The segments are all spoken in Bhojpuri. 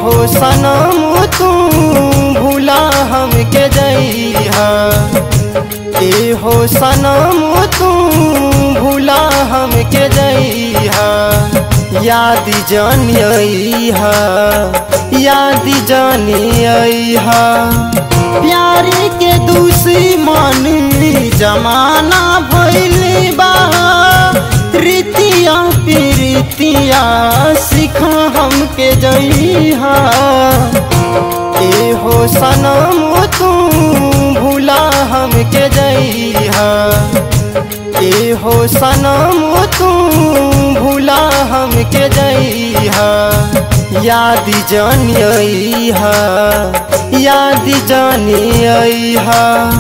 हो सनम तू भूला हमके जइहा ए हो सनम तू भूला हमके जइहा याद जानिया याद जानिया प्यार के दूसरी मान जमाना भइल बा रीतिया प्रीतिया सिखा हमके जइहा ए हो सनम तू भूला हमके जइहा ए हो सनम तू भूला हमके जइहा याद जानिया याद जानिया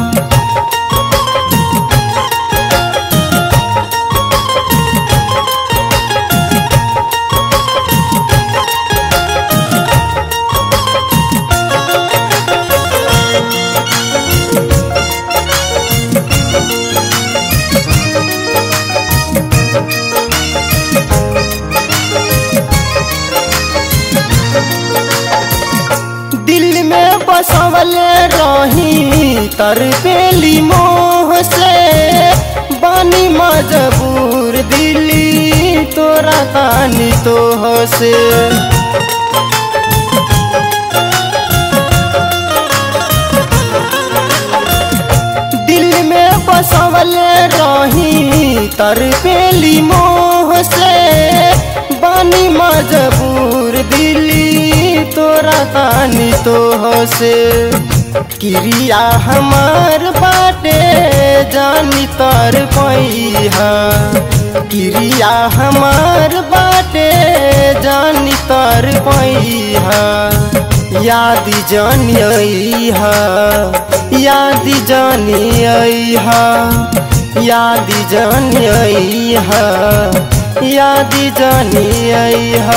दिल में बसवल रही तर पेली मोह से बानी मजबूर दिल्ली तोरा तानी तोह से दिल में बसवल रही तर पेली मोह से बानी मजबूर दिल्ली तोरा तानी तोह से क्रिया हमार बाटे जानी तर पैहा क्रिया हमार बाटे जानी तर पैहा याद जानिया याद जानिया याद जानिया याद जानिया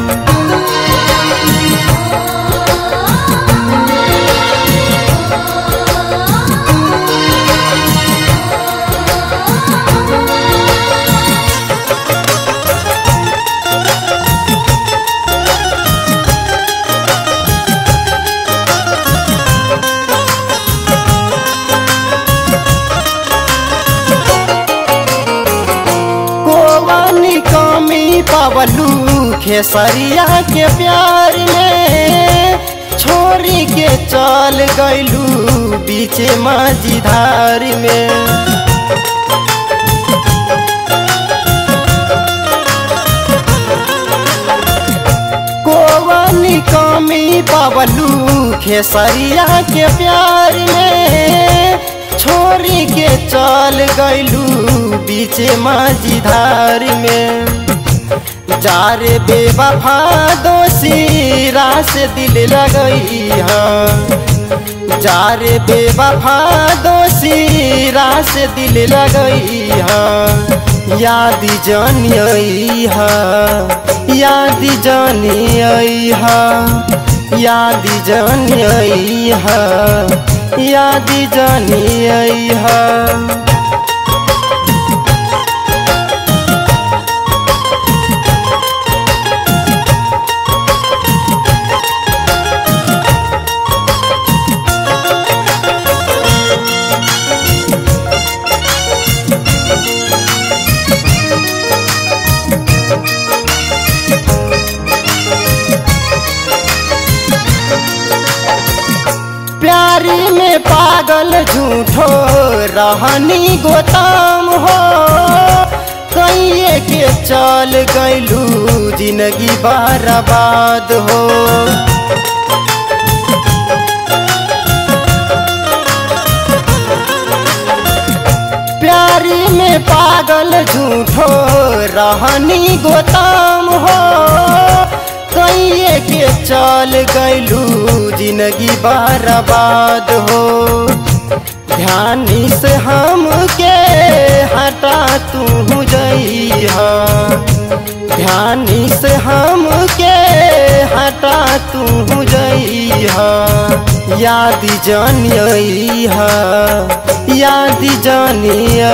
कोवानी कमी पवलू खेसरिया के प्यार में छोरी के चल गैलू बीच माझीधार में कोवानी कमी पवलू खेसरिया के प्यार में छोरी के चल गैलू बीच माझीधार में जारे बेवफा दोषी रास दिल लगई जारे बेवफा दोषी रास दिल लगई याद जानिया याद जानिया याद जानिया याद जानिया प्यारी में पागल झूठो रहनी गोताम हो कहिए के चल गैलू जिंदगी बर्बाद हो प्यारी में पागल झूठो रहनी गोताम हो कहिए के चल गैलू जिंदगी बर्बाद हो ध्यानी से हमके हटा तू जइहा ध्यानी से हमके हटा तू जइहा याद जानिया याद जानिया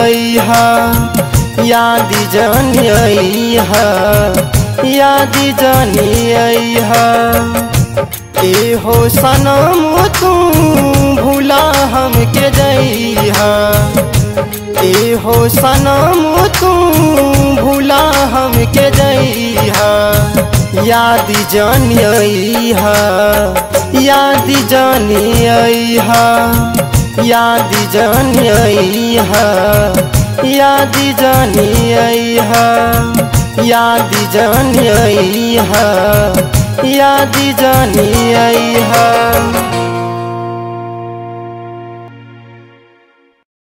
याद जानिया याद जानिया ए हो सनम तू भूला हमके जइहा ए हो सनम तू भूला हमके जइहा याद जानिया याद जानिया याद जानिया याद जानिया याद जानिया याद जानिया